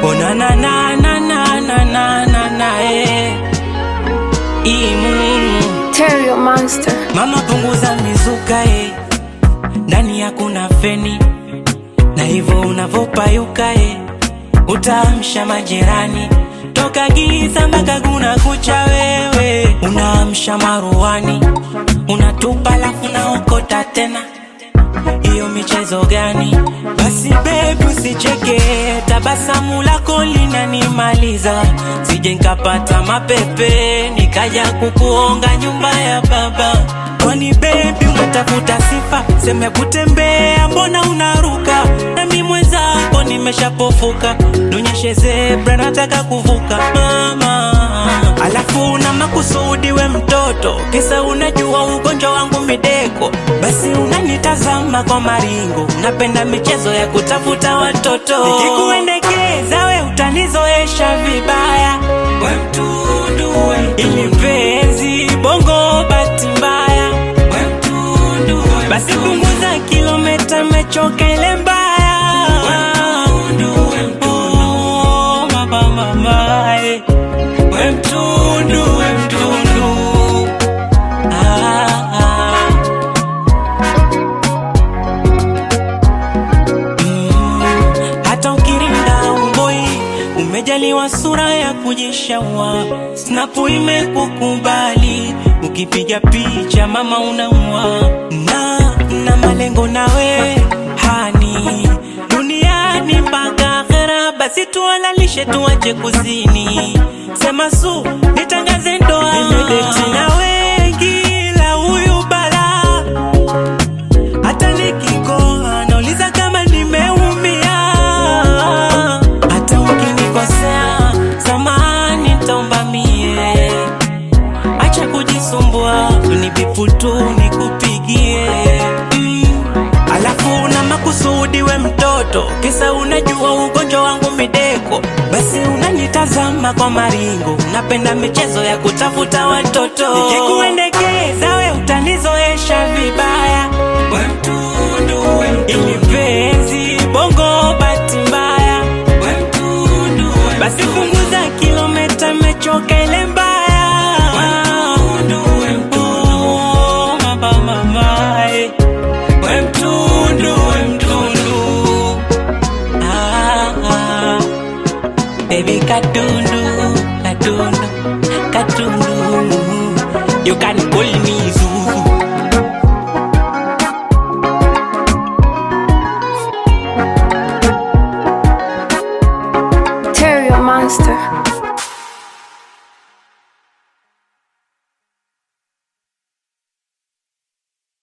Oh na na na na na na na na na eh. Imu. Terrio Monster. Mama punguza mizuka eh. Ndani hakuna feni na hivyo unavopayuka eh. Utaamsha majirani toka giza mpaka kuna kucha wewe unaamsha maruani unatupa lafu naokota tena hiyo michezo gani? Basi bebi, usicheke, tabasamu lako linanimaliza, sije nkapata mapepe nikaja kukuonga nyumba ya baba. Kwani bebi, umetafuta sifa, seme kutembea, mbona unaruka? Nami mwenzako nimeshapofuka, nionyeshe zebra, nataka kuvuka mama. Alafu na makusudi we mtoto, kisa unajua ugonjwa wangu mideko, basi unanitazama kwa maringo, napenda michezo ya kutafuta watoto. Nikikuendekeza we utanizoesha vibaya, we mtundu, we mtundu. Ili mpenzi bongo bahati mbaya, we mtundu, we mtundu. Basi punguza kilomita, mechoka ile mbaya, we mtundu, we mtundu. Oh, mama, mama, eh. We mtundu, we mtundu. Ah, ah. Mm, hata ukirinda umboi umejaliwa sura ya kujishaua snapu imekukubali ukipiga picha mama unaua na na malengo nawe hani duniani mpaka akhera basi tualalishe tuache kuzini sema su nitangaze ndoa nimedeti na wengi la huyu balaa hata nikikoa nauliza kama nimeumia. Hata ukinikosea samahani, nitaomba mie. Acha kujisumbua, unibipu tu nikupigie mm. Alafu na makusudi we mtoto, kisa unajua ugonjwa wangu mideko, basi unanitazama kwa maringo, napenda michezo ya kutafuta watoto. Nikikuendekeza we utanizoesha vibaya, we mtundu, we mtundu. Ili mpenzi bongo bahati mbaya, we mtundu, we mtundu. Basi punguza kilomita, mechoka ile mbaya, we mtundu, we mtundu. Oh, mama, mama, eh. We mtundu, we mtundu. Ah, ah. Baby katundu, katundu, katundu. You can call me Zuzu. Terrio Monster.